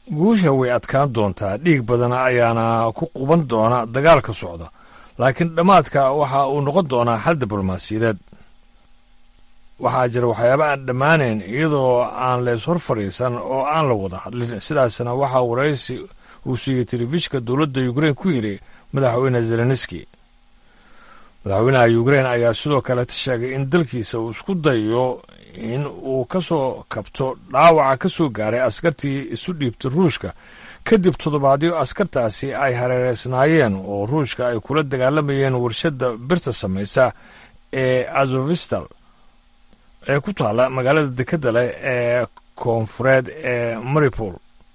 guusha way adkaan doontaa dhiig badan ayaana ku quban doona dagaalka socda laakiin dhammaadka waxa uu noqon doonaa xal diblomaasiyadeed waxaa jira waxyaaba aan dhammaanayn iyadoo aan lees hor fadhiisan oo aan la wada hadlin sidaasna waxaa waraysi uu siiyey telefishka dowladda ukrein ku yidhi madaxweyne zelenski madaxweynaha ukrein ayaa sidoo kaleta sheegay in dalkiisa uu isku dayo in uu ka soo kabto dhaawaca ka soo gaaray askartii isu dhiibtay ruushka kadib toddobaadyo askartaasi ay hareereysnaayeen oo ruushka ay kula dagaalamayeen warshadda birta samaysa ee azovistal ee ku taalla magaalada dekedda leh ee koonfureed ee maripol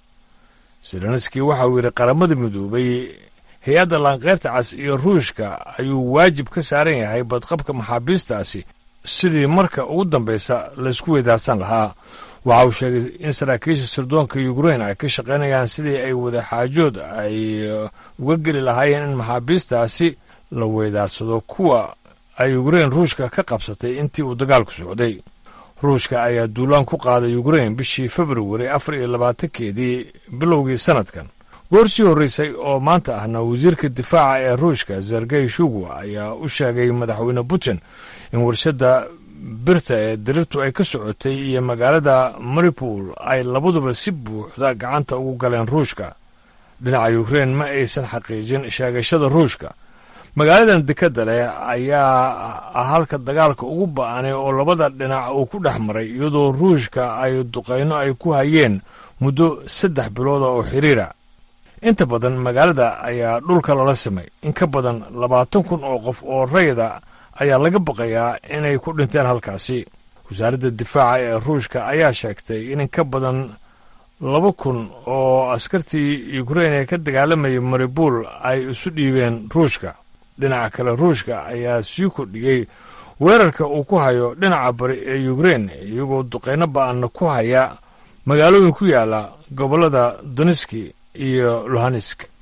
zelenski waxa uu yidhi qaramada midoobay hay-adda laanqeyrta cas iyo ruushka ayuu waajib ka saaran yahay badqabka maxaabiistaasi sidii marka ugu dambaysa laysku weydaarsan lahaa waxa uu sheegay in saraakiisha sirdoonka ukrein ay ka shaqaynayaan sidii ay wadaxaajood ay uga geli lahaayeen in maxaabiistaasi la weydaarsado kuwa ay ukrein ruushka ka qabsatay intii uu dagaalku socday ruushka ayaa duulaan ku qaaday ukrein bishii februari afar iyo labaatankeedii bilowgii sannadkan goorsii horraysay oo maanta ahna wasiirka difaaca ee ruushka sergey shugu ayaa u sheegay madaxweyne putin in warshadda birta ee dirirtu ay ka socotay iyo magaalada maripol ay labaduba si buuxda gacanta ugu galeen ruushka dhinaca ukrein ma aysan xaqiijin sheegashada ruushka magaaladan dekedda leh ayaa ah halka dagaalka ugu ba'anay oo labada dhinac uu ku dhex maray iyadoo ruushka ay duqayno ay ku hayeen muddo saddex bilooda oo xiriira inta badan magaalada ayaa dhulka lala simay in ka badan labaatan kun oo qof oo rayda ayaa laga baqayaa inay ku dhinteen halkaasi wasaaradda difaaca ee ruushka ayaa sheegtay in in ka badan laba kun oo askartii ukrein ee ka dagaalamayay maribul ay isu dhiibeen ruushka dhinaca kale ruushka ayaa sii kordhiyey weerarka uu ku hayo dhinaca bari ee ukrein iyagoo duqayno ba'anna ku haya magaalooyin ku yaala gobollada doneski iyo luhansk